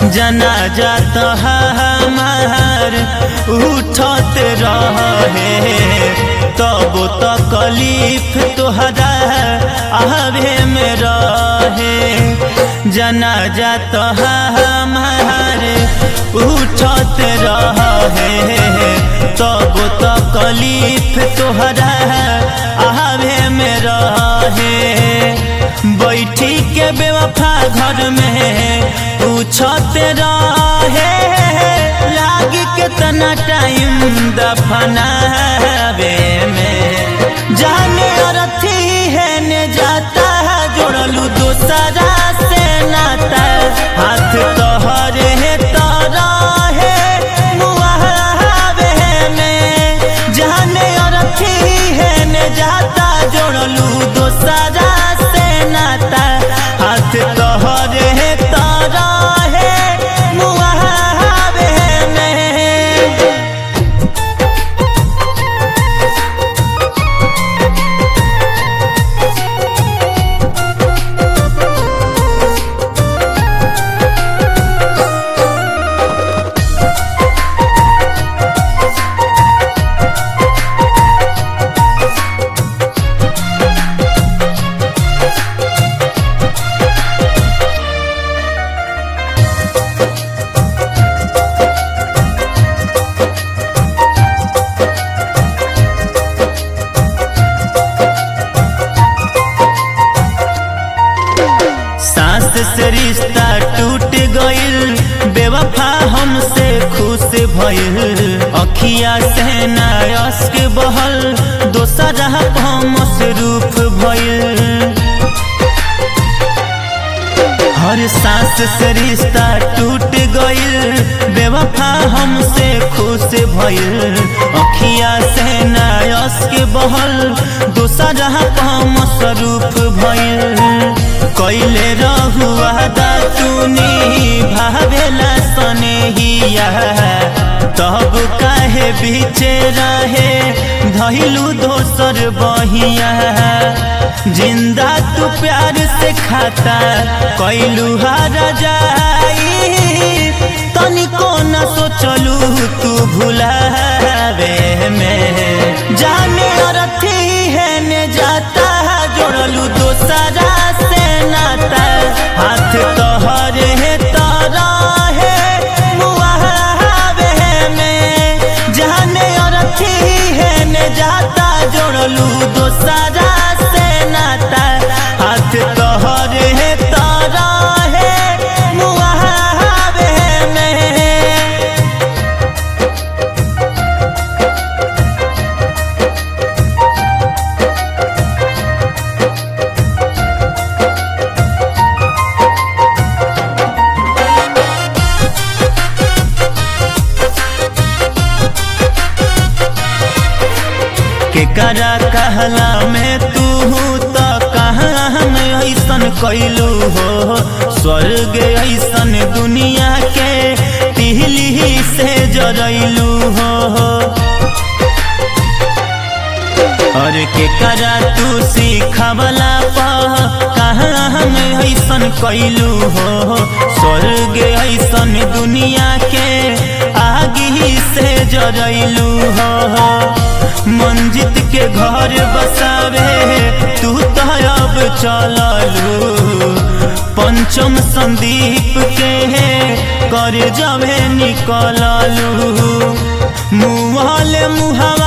जनाजा तो हमार उठत रहे तब तो कलीफ तोहरा आवे में रहे जनाजा तो हमार उठत रहे तब तो कलीफ तोहरा आवे में रहे बैठी के बेवफा घर में पूछत रहे लागी कितना टाइम दफनावे में जाने अरथी है ने जाता है जोड़लू दूसरा से नाता हाथ तोहरे है तारा है मुहावे में जाने अरथी है ने जाता जोड़लू दूसरा से नाता हाथ तोहरे है तारा है मुहावे में सास से रिश्ता टूट गइल बेवफा हमसे खुश भइल अखिया से नायस्क बहल दोसरा मसरूफ भइल हर सांस से रिश्ता टूट गइल बेवफा हमसे खुश भइल अखिया से नायस्क बहल दोसरा मसरूफ भइल कैले रहुआ दातुनी भावेला सनेहिया तब काहे बीचे रहे धैलू दोसर बहिया जिंदा तू प्यार से खाता कैलू हार जाई तनिको न सोचलू तू भुलावे में जाने अरथी है ने जाता जोड़लू दोसरा से नाता हाथ तोहरे है तारा है मुहावे में जाने अरथी है ने जाता जोड़लू दोसरा से नाता हाथ तोहरे है तारा है मुहावे में केकरा कहला में तू तो कहाँ हम ऐसन कैलू हो स्वर्ग ऐसन दुनिया के तिहली से जरैलू हो और केकरा तू सिखवला पा कहाँ हम ऐसन कैलू हो स्वर्ग ऐसन दुनिया के आगी से जरैलू हो मंजित के घर बसावे तू तो अब चललू पंचम संदीप के कर जबे निकललू मुहल मुहा